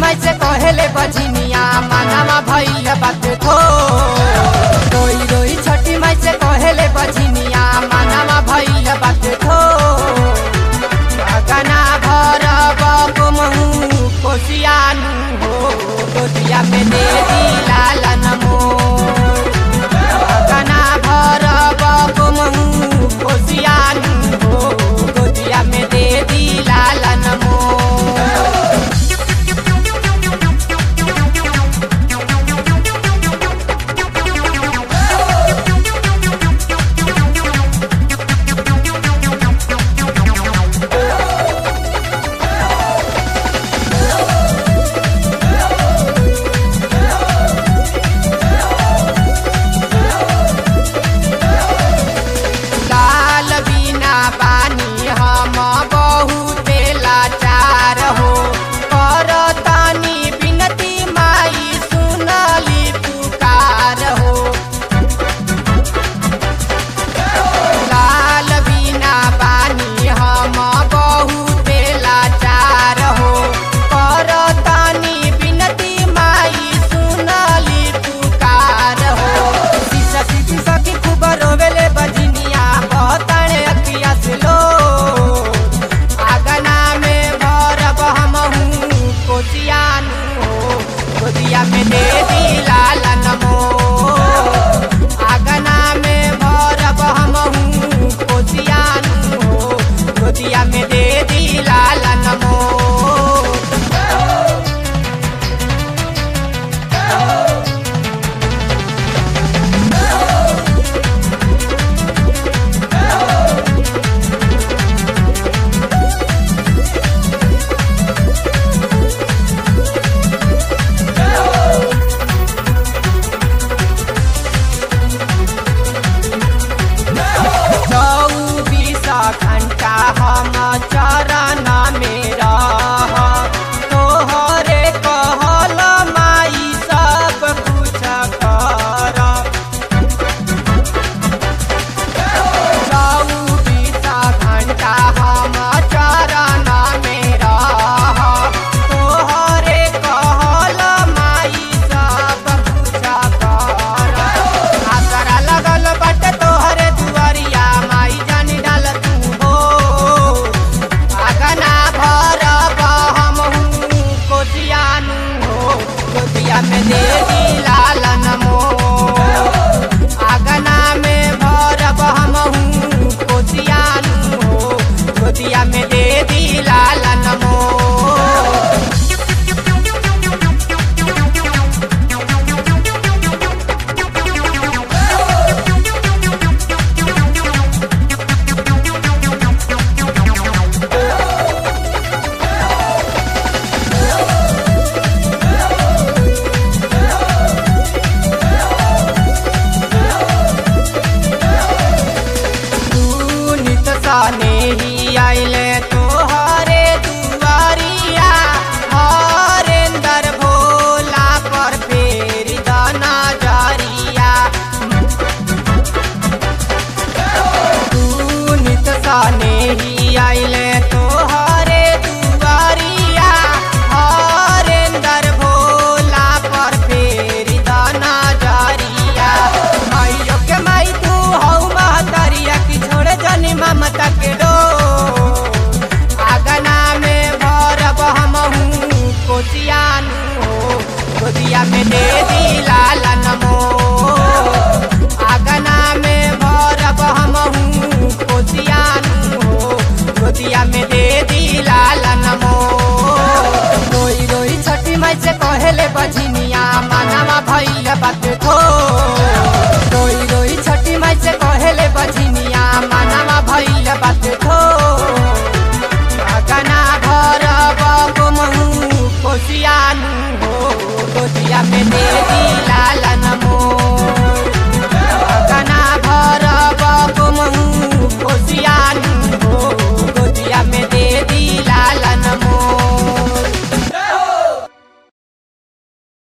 माई से कहेले बजनिया मानामा भइल बात थो रोई रोई छठी माई से कहेले बजनिया मानामा भइल बात थो गना भर बमहु कोसियानु हो गोदिया में दे दी लालन मोर गना भर बमहु कोसियानु हो गोदिया में दे दी लालन मोर लाल बिना पानी हम बहुते लाचार हो करतानी बिनती माई सुनली पुकार हो लाल बिना पानी हम बहुते लाचार हो करतानी बिनती माई सुनली पुकार हो सखी की सखी खूब रोवेले बजनिया बताने अखिया से लो आगना में भरब हमहू कोचियानु हो गोदिया में दे दी लालन मोर आगना में भरब हमहू कोचियानु हो गोदिया में दे दी लालन मोर चौबीस घंटा हम चरण में रह तोहरे कहल माई सब कुछ कर चौबीस घंटा हम चरण में रह तोहरे कहल माई सब कुछ कर आसरा लगल बाटे तोहरे दुआरिया माई जानी डाल तू हो आगना भरब हमहू कोचियानु हो कोचिया में दे दी लालन मोर आगना में भरब हमहू कोचियानु हो कोचिया में दे दी लालन मोर तू नित सने ही आइले तोहरे दुआरिया हरेंदर भोला पर फेर दाना जारिया तू नित सने ही आइले तोहरे दुआरिया हरेंदर भोला पर फेर दाना जारिया माइयो के माई तू हौ महतरिया की छोड़े जनी ममता के डो आगना में भरब हमहू कोचियानु हो गोदिया में दे दी लालन मोर आगना में भरब हमहू कोचियानु हो गोदिया में दे दी लालन मोर रोई रोई छठी माई से कहेले बजनिया मानामा भइल बात थो रोई रोई छठी माई से कहेले बजनिया मानामा भइल बात थो गना भरब महू कोसियानु हो गोदिया में दे दी